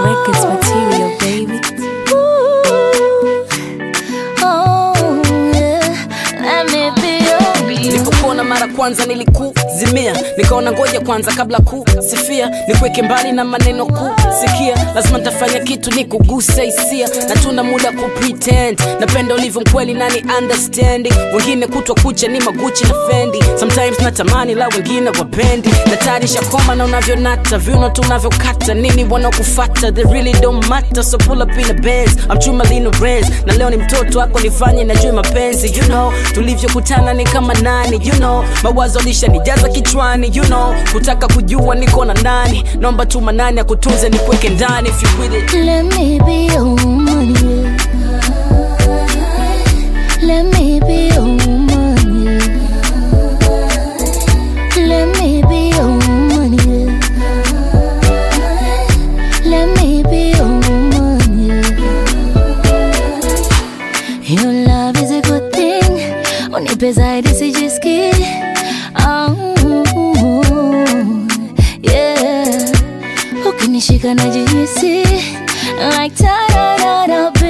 Records material, baby. Oh, yeah. Let me be your baby. nilipokuona mara kwanza nilikuzimia nikaona ngoja kwanza kabla kusifia nikuweke mbali na maneno kusikia lazima nitafanya kitu nikuguse hisia na tuna muda ku pretend napenda ulivyo mkweli nani understanding wengine kutwa kucha ni maguchi na fendi sometimes natamani la wengine wapendi natarisha koma na unavyonata viuno tunavyokata nini wanaokufata they really don't matter so pull up in a Benz I'm chuma lino Benz na leo ni mtoto wako nifanye najue mapenzi you know tulivyokutana ni kama nani you know mawazo lishanijaza kichwani you know kutaka kujua niko na nani naomba tu manani akutunze nikuweke ndani if you with it Let me be your woman, yeah. Let me be your woman, yeah. Let me be your woman, yeah. Let me be your woman, yeah. Your love is a good thing. Unipe zaidi sijisikii. Oh, yeah. Ukinishika najihisi like ta-da-da-da,